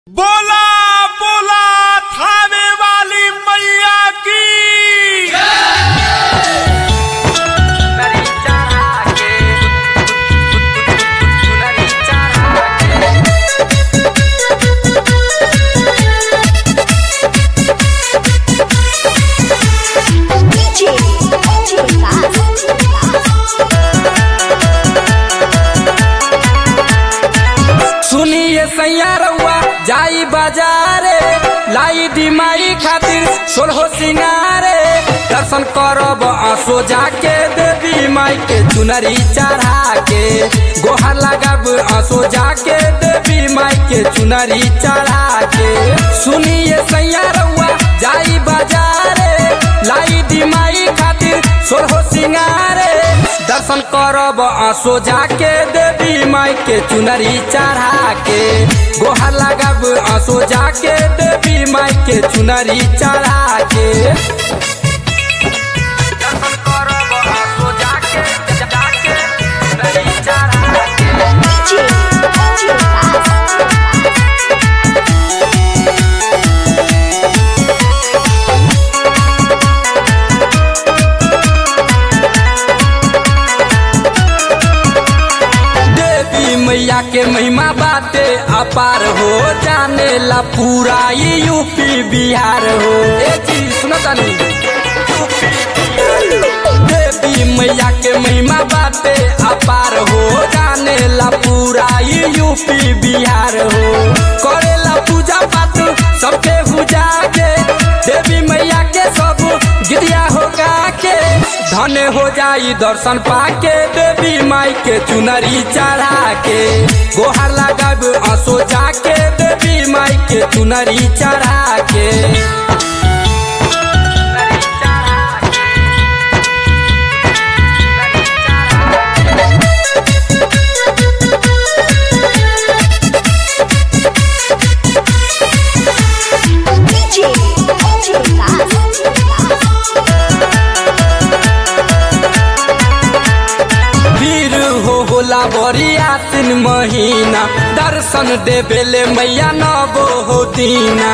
बोला बोला थाने वाली मैया की सुनरी चढ़ा के सुनरी चढ़ा के DJ, DJ सुनिए सैया रउआ जाई बाजारे लाई दिमाई खातिर सोलहो सिंगारे दर्शन करब आंसू जाके देवी माई के चुनरी चढ़ा के गोहर लगब आंसू जाके देवी माई के चुनरी चढ़ा के सुनिए सैया रउआ जाई बाजारे लाई दिमाई खातिर सोलहो सिंगारे दर्शन करब आंसू जाके देवी माई के चुनरी चढ़ा के गोहर लगब आंसू जाके देवी माई के चुनरी चढ़ा के दर्शन करब आंसू जाके जाके चुनरी चढ़ा के देवी मैया के महिमा बाटे अपार हो जाने ला पूरा ये यूपी बिहार हो ए चीज सुनो तनी देवी मैया के महिमा बाटे अपार हो जाने ला पूरा ये यूपी बिहार हो करेला पूजा पाठ सबके पूजा के देवी मैया के सब गिरिया हो गा के धन हो जाई दर्शन पाके देवी माई के चुनरी चढ़ा के गोहर लगब आंसू जाके देवी माई के चुनरी चढ़ा के वीर हो होला बड़ी आसिन महीना दर्शन देवेले मैया नबो हो दीना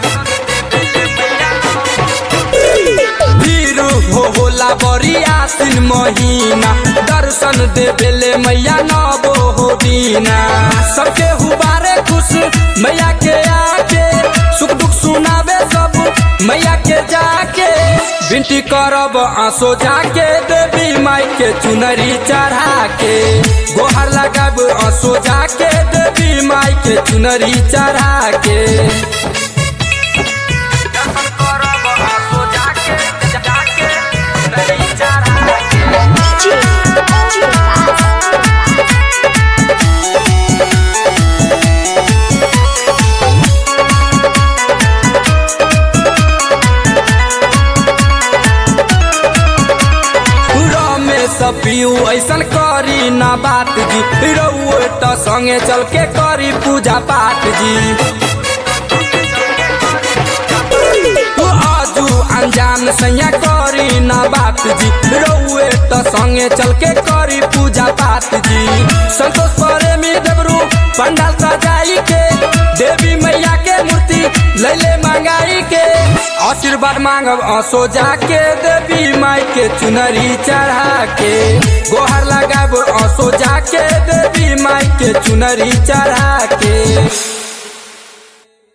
वीर हो होला बड़ी आसिन महीना दर्शन देवेले मैया नबो हो दीना सबके हुबारे खुश मैया के आके सुख दुख सुनावे सब मैया के जाके बिनती करब आंसू जाके देवी माई के चुनरी चढ़ा के गोहर लगब आंसू जाके देवी माई के चुनरी चढ़ा के दर्शन करब आंसू जाके जाके चुनरी चढ़ा के रमेश पियू ऐसन करी ना बात जी रउए त संगे चल के करी पूजा पाठ जी तू आजू अनजान सैया करी ना बात जी रउए त संगे चल के करी पूजा पाठ जी संतोष प्रेमी देवरू पंडाल सजाई के देवी मैया के मूर्ति लैले मंगाई के आशीर्वाद मांगब आंसू जाके देवी माई के चुनरी चढ़ा के गोहर लगाब आंसू जाके देवी माई के चुनरी चढ़ा के